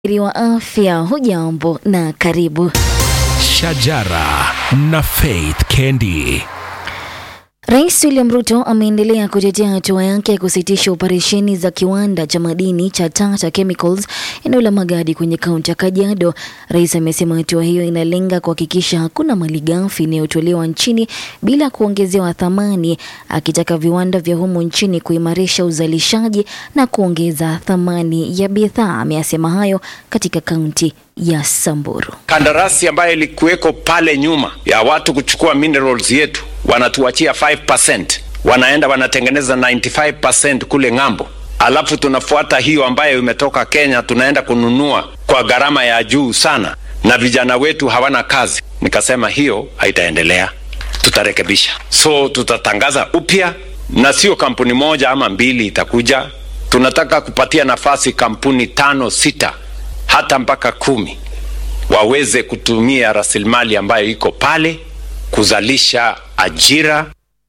wa afya, hujambo na karibu. Shajara na Faith Kendi. Rais William Ruto ameendelea kutetea hatua yake ya kusitisha operesheni za kiwanda cha madini cha Tata Chemicals eneo la Magadi kwenye kaunti ya Kajiado. Rais amesema hatua hiyo inalenga kuhakikisha hakuna malighafi inayotolewa nchini bila kuongezewa thamani, akitaka viwanda vya humu nchini kuimarisha uzalishaji na kuongeza thamani ya bidhaa. Ameyasema hayo katika kaunti ya Samburu. Kandarasi ambayo ilikuweko pale nyuma ya watu kuchukua minerals yetu wanatuachia 5%, wanaenda wanatengeneza 95% kule ng'ambo, alafu tunafuata hiyo ambayo imetoka Kenya, tunaenda kununua kwa gharama ya juu sana, na vijana wetu hawana kazi. Nikasema hiyo haitaendelea, tutarekebisha. So tutatangaza upya, na sio kampuni moja ama mbili itakuja. Tunataka kupatia nafasi kampuni tano, sita, hata mpaka kumi waweze kutumia rasilimali ambayo iko pale kuzalisha ajira.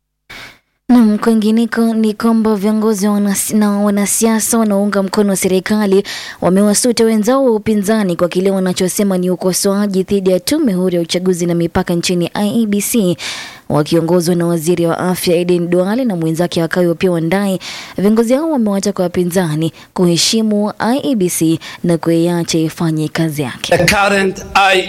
Nam, kwingineko ni kwamba viongozi wanas, na wanasiasa wanaounga mkono serikali wamewasuta wenzao wa upinzani kwa kile wanachosema ni ukosoaji dhidi ya tume huru ya uchaguzi na mipaka nchini IEBC wakiongozwa na waziri wa afya Aden Duale na mwenzake Wakawi Opiah Wandayi. Viongozi hao wamewataka wapinzani kuheshimu IEBC na kuiacha ifanye kazi yake. The current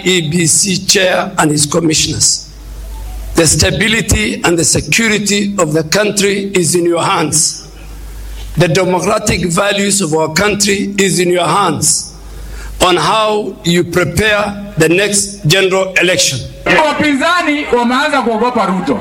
IEBC chair and his commissioners The stability and the security of the country is in your hands. The democratic values of our country is in your hands on how you prepare the next general election. Wapinzani wameanza kuogopa Ruto,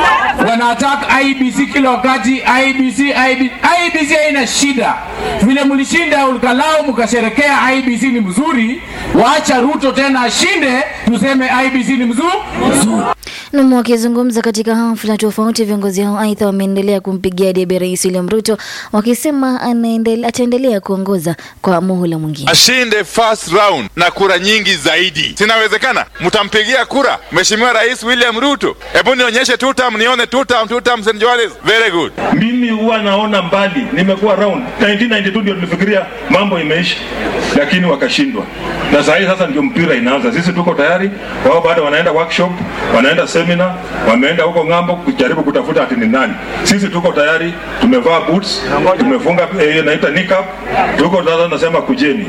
wanataka IBC kila wakati, IBC, IBC. IBC haina shida, vile mlishinda ukalau mkasherekea IBC ni mzuri, waacha Ruto tena ashinde, tuseme IBC ni mzuri mzuri. Nam, wakizungumza katika hafla tofauti, viongozi hao aidha wameendelea kumpigia debe Rais William Ruto wakisema ataendelea kuongoza kwa muhula mwingine. Ashinde first round na kura nyingi zaidi, sinawezekana. Mtampigia kura Mheshimiwa Rais William Ruto? Hebu nionyeshe two term, nione two term, two term St. John's. Very good. Mimi huwa naona mbali, nimekuwa round 1992 ndio nilifikiria mambo imeisha, lakini wakashindwa, na saa hii sasa ndio mpira inaanza. Sisi tuko tayari, wao bado wanaenda workshop, wanaenda seminar, wameenda huko ng'ambo kujaribu kutafuta ati ni nani. Sisi tuko tayari, tumevaa boots, tumefunga eh, naita niqab, tuko sasa, nasema kujeni.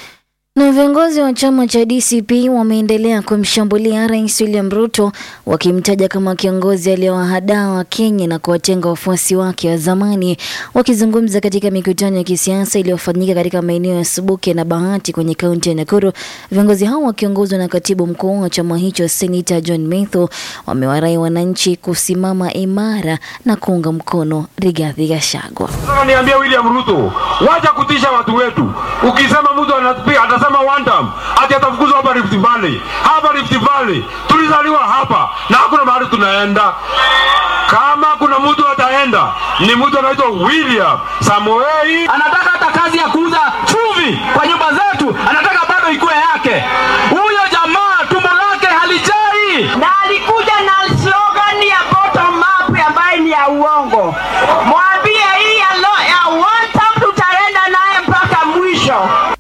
Na viongozi wa chama cha DCP wameendelea kumshambulia Rais William Ruto wakimtaja kama kiongozi aliyewahadaa wa Kenya na kuwatenga wafuasi wake wa zamani. Wakizungumza katika mikutano ya kisiasa iliyofanyika katika maeneo ya Subuke na Bahati kwenye kaunti ya Nakuru, viongozi hao wakiongozwa na katibu mkuu wa chama hicho Senator John Methu wamewarai wananchi kusimama imara na kuunga mkono Rigathi Gachagua. Niambia William Ruto, wacha kutisha watu wetu. Ukisema mtu anapiga atasema one time ati atafukuzwa hapa Rift Valley. Hapa Rift Valley tulizaliwa hapa na hakuna mahali tunaenda. Kama kuna mtu ataenda ni mtu anaitwa William Samoei. Anataka hata kazi ya kuuza chumvi kwa nyumba zetu, anataka bado ikuwe yake. Huyo jamaa tumbo lake halijai, na alikuja na slogan ya bottom up ambayo ni ya uongo. Mwambie hii ya, lo, ya one time tutaenda naye mpaka mwisho.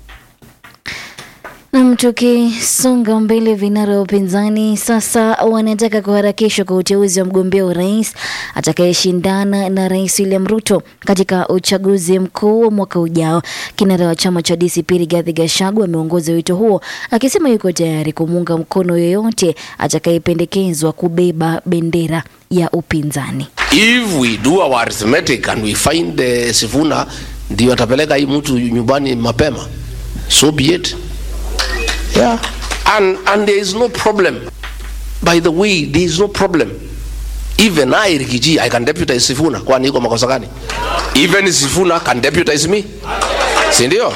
Nam, tukisonga mbele, vinara wa upinzani sasa wanataka kuharakishwa kwa uteuzi wa mgombea urais atakayeshindana na Rais William Ruto katika uchaguzi mkuu wa mwaka ujao. Kinara wa chama cha DCP Rigathi Gachagua ameongoza wito huo akisema yuko tayari kumuunga mkono yoyote atakayependekezwa kubeba bendera ya upinzani. If we do our arithmetic and we find uh, Sifuna ndio atapeleka hii mtu nyumbani mapema, so be it. Yeah. And, and there is no problem. By the way, there is no problem. Even I, Rikiji, I can deputize Sifuna. Kwani iko makosa gani? Even Sifuna can deputize me. Si ndio?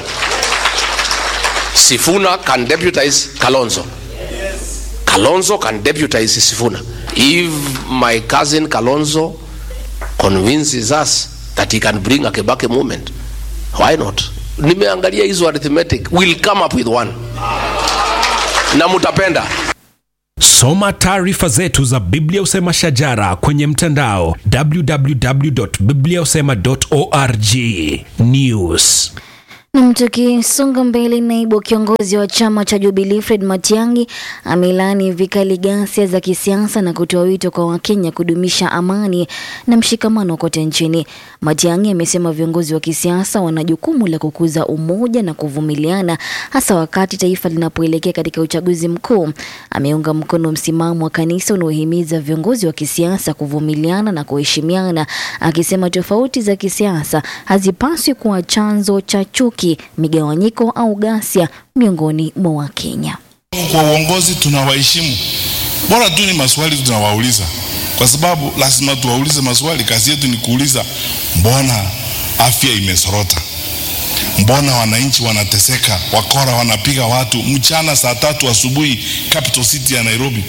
Sifuna can deputize Kalonzo. Kalonzo can deputize Sifuna. If my cousin Kalonzo convinces us that he can bring a Kebake movement, why not? Nimeangalia hizo arithmetic. We'll come up with one na mutapenda. Soma taarifa zetu za Biblia Usema Shajara kwenye mtandao www.bibliausema.org. News Nam, tukisonga mbele, naibu kiongozi wa chama cha Jubilee Fred Matiang'i amelaani vikali ghasia za kisiasa na kutoa wito kwa Wakenya kudumisha amani na mshikamano kote nchini. Matiang'i amesema viongozi wa kisiasa wana jukumu la kukuza umoja na kuvumiliana, hasa wakati taifa linapoelekea katika uchaguzi mkuu. Ameunga mkono msimamo wa kanisa unaohimiza viongozi wa kisiasa kuvumiliana na kuheshimiana, akisema tofauti za kisiasa hazipaswi kuwa chanzo cha chuki, migawanyiko au ghasia miongoni mwa Wakenya. Kwa uongozi tunawaheshimu, bora tu ni maswali tunawauliza, kwa sababu lazima tuwaulize maswali. Kazi yetu ni kuuliza, mbona afya imesorota? Mbona wananchi wanateseka? Wakora wanapiga watu mchana saa tatu asubuhi capital city ya Nairobi.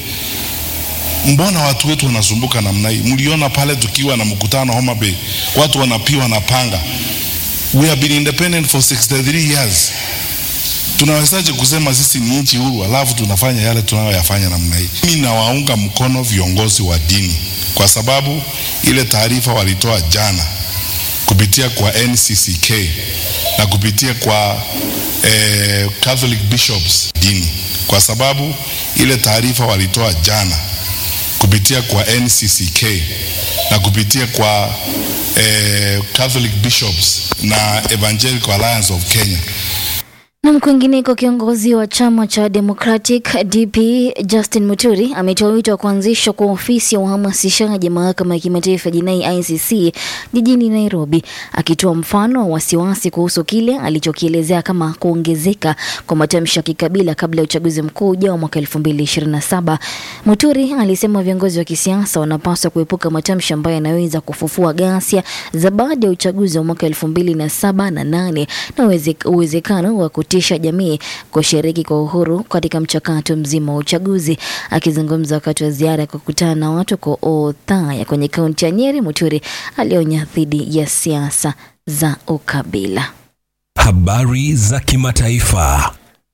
Mbona watu wetu wanasumbuka namna hii? Mliona pale tukiwa na mkutano Homa Bay, watu wanapiwa na panga. We have been independent for 63 years. Tunawezaje kusema sisi ni nchi huru alafu tunafanya yale tunayoyafanya namna hii? Mimi nawaunga mkono viongozi wa dini kwa sababu ile taarifa walitoa jana kupitia kwa NCCK na kupitia kwa eh, Catholic bishops dini, kwa sababu ile taarifa walitoa jana kupitia kwa NCCK na kupitia kwa eh, Catholic bishops na Evangelical Alliance of Kenya Na kwingineko, kiongozi wa chama cha Democratic DP Justin Muturi ametoa wito wa kuanzishwa kwa ofisi ya uhamasishaji mahakama ya kimataifa ya jinai ICC jijini Nairobi, akitoa mfano wa wasiwasi kuhusu kile alichokielezea kama kuongezeka kwa matamshi ya kikabila kabla ya uchaguzi mkuu ujao mwaka 2027. Muturi alisema viongozi wa kisiasa wanapaswa kuepuka matamshi ambayo yanaweza kufufua ghasia za baada ya uchaguzi wa mwaka 2007 na 8 na uweze- uwezekano wa kutisha jamii kushiriki kwa uhuru katika mchakato mzima wa uchaguzi. Akizungumza wakati wa ziara ya kukutana na watu kwa Othaya kwenye kaunti ya Nyeri, Muturi alionya dhidi ya siasa za ukabila. Habari za kimataifa.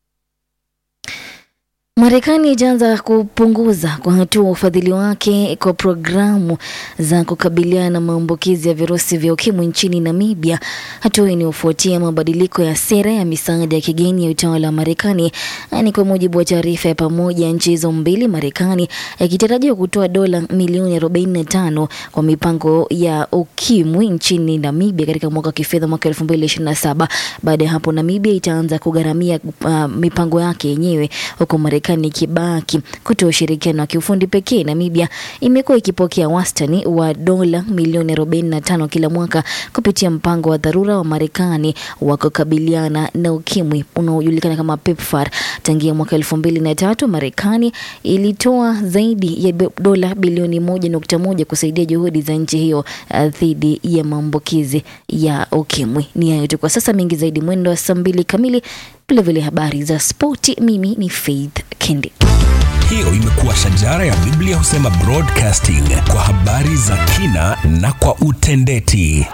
Marekani ijaanza kupunguza kwa hatua ufadhili wake kwa programu za kukabiliana na maambukizi ya virusi vya ukimwi nchini Namibia. Hatua hii inayofuatia mabadiliko ya sera ya misaada ya kigeni ya utawala wa Marekani. Ni kwa mujibu wa taarifa ya pamoja ya nchi hizo mbili, Marekani yakitarajiwa kutoa dola milioni 45 kwa mipango ya ukimwi nchini Namibia katika mwaka wa kifedha mwaka 2027. Baada ya hapo, Namibia itaanza kugharamia uh, mipango yake yenyewe huku Marekani ikibaki kutoa ushirikiano wa kiufundi pekee. Namibia imekuwa ikipokea wastani wa dola milioni 45 kila mwaka kupitia mpango wa dharura wa Marekani wa kukabiliana na ukimwi unaojulikana kama PEPFAR. Tangia mwaka elfu mbili na tatu Marekani ilitoa zaidi ya bi- dola bilioni moja nukta moja kusaidia juhudi za nchi hiyo uh, dhidi ya maambukizi ya ukimwi. Ni hayo tu kwa sasa, mengi zaidi mwendo wa saa mbili kamili, vilevile habari za spoti. Mimi ni Faith Kendi. Hiyo imekuwa shajara ya Biblia husema broadcasting kwa habari za kina na kwa utendeti.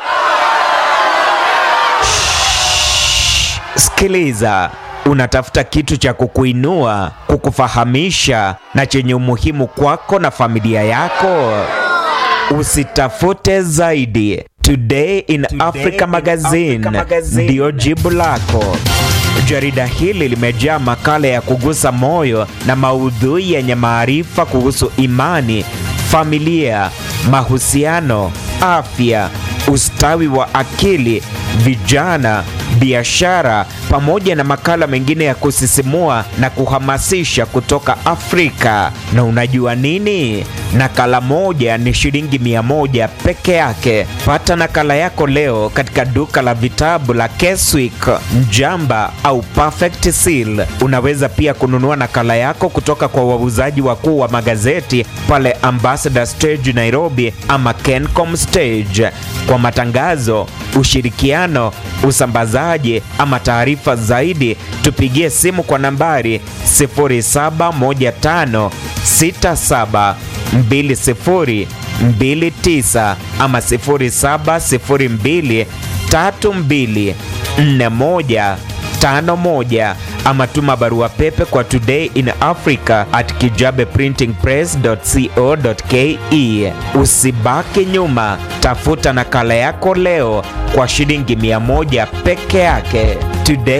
Sikiliza, unatafuta kitu cha kukuinua, kukufahamisha na chenye umuhimu kwako na familia yako. Usitafute zaidi. Today in Africa Magazine ndiyo jibu lako. Jarida hili limejaa makala ya kugusa moyo na maudhui yenye maarifa kuhusu imani, familia, mahusiano, afya, ustawi wa akili, vijana, biashara pamoja na makala mengine ya kusisimua na kuhamasisha kutoka Afrika. Na unajua nini? Nakala moja ni shilingi mia moja peke yake. Pata nakala yako leo katika duka la vitabu la Keswick, Mjamba au Perfect Seal. Unaweza pia kununua nakala yako kutoka kwa wauzaji wakuu wa magazeti pale Ambassador Stage Nairobi ama Kencom Stage. Kwa matangazo, ushirikiano, usambazaji ama taarifa zaidi, tupigie simu kwa nambari 071567 2029 ama 0702 32 41 51 ama tuma barua pepe kwa today in africa at kijabeprintingpress.co.ke. Usibaki nyuma, tafuta nakala yako leo kwa shilingi 100 peke yake. Today